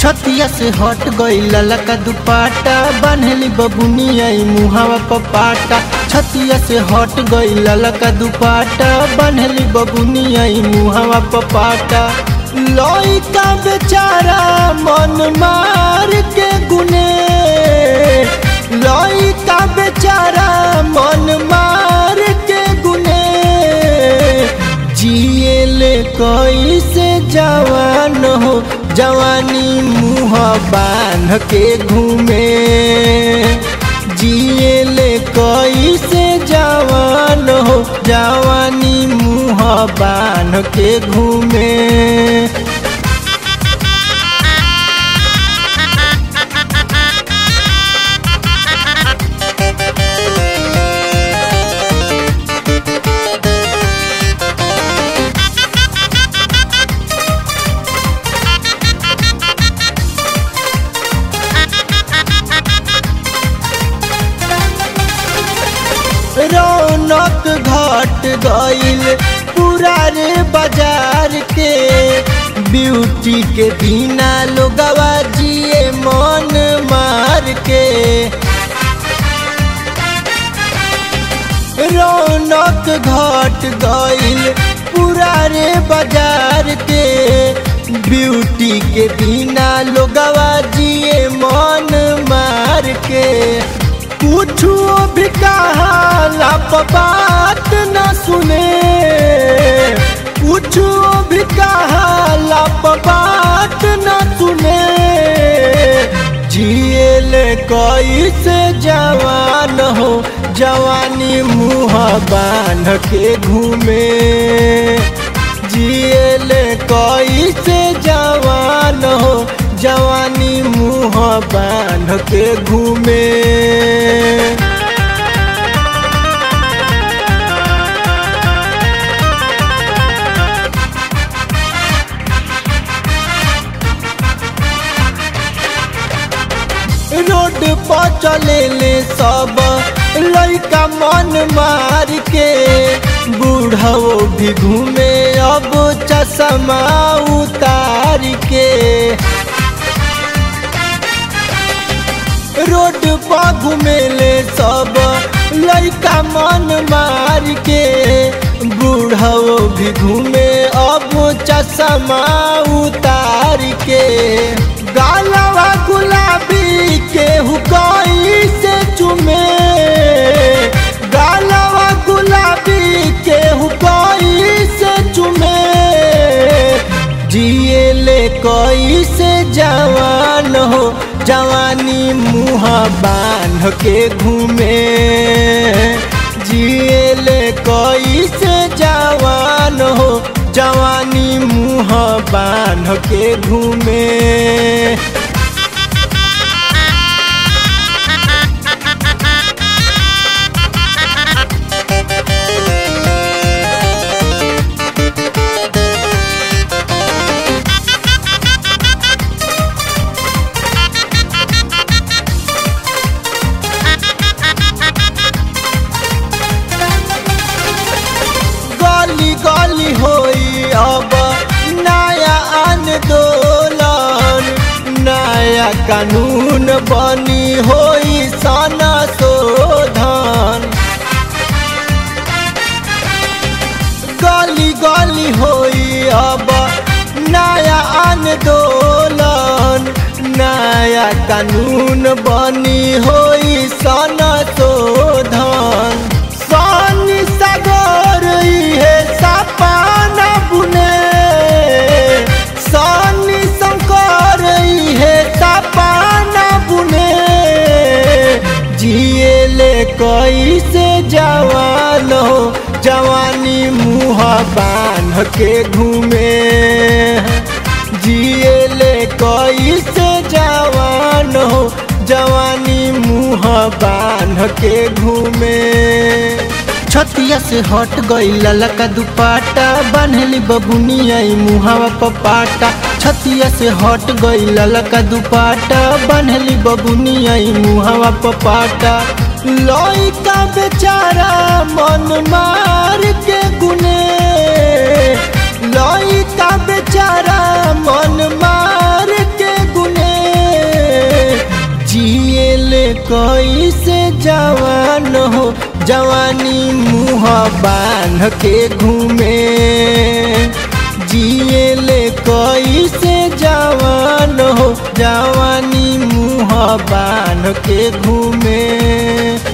छतिया से हट गई ललका दुपाटा बान्हली बबुनिया मुहावा पपाटा छतिया से हट गई ललका दुपाटा बान्हली बबुनिया मुहावा पपाटा लइका बेचारा मन मार के गुने लइका बेचारा मन मार के गुने जिएले कैसे जवान हो जवानी मुँह बांध के घूमे जिएले कैसे जवान हो जवानी मुँह बांध के घूमे रौनक घट गईल पूरा रे बाजार के ब्यूटी के बिना लोगवा जिए मन मार के रौनक घट गईल पूरा रे बाजार के ब्यूटी के बिना लोगवा जिए मन मार के कुछो भी कहा बात न सुने कुछो भी कहा बात न सुने जियल कैसे जवान हो जवानी मुँह बांध के घूमे जियल कैसे जवान हो जवानी मुँह बांध के घूमे रोड पर चले ले सब लड़का मन मार के बूढ़ो भी घूमे अब चश्मा उतार के रोड पर घूमे ले सब लड़का मन मार के बूढ़ो भी घूमे अब चश्मा उतार के गालवा गुलाबी के हुकाई से चुमे गालवा गुलाबी के हुकाई से चुमे जिएले कई से जवान हो जवानी मुँह बांध के घूमे जिएले कई से जवान हो जवानी मुँह बांध के घूमे गली गली होई अब नया आंदोलन नया कानून बनी होई सना शोधन गली गली होई अब नया आंदोलन नया कानून बनी होई सना शोधन सन सागर है सपाना बुने सन शंकर है सपाना बुने जिएले कैसे जवान हो जवानी मुँह बांध के घूमे जिएले कैसे जवान हो जवानी मुँह बांध के घूमे छतिया से हट गई ललका दुपाटा बान्हली बबुनिया मुहावा पपाटा छतिया से हट गई ललका दुपाटा बान्हली बबुनिया मुहावा पपाटा लइका बेचारा मन मार के गुने लइका बेचारा मन मार के गुने कोई से जवान हो जवानी मुँह बांध के घूमे जिए ले कोई से जवान हो जवानी मुँह बांध के घूमे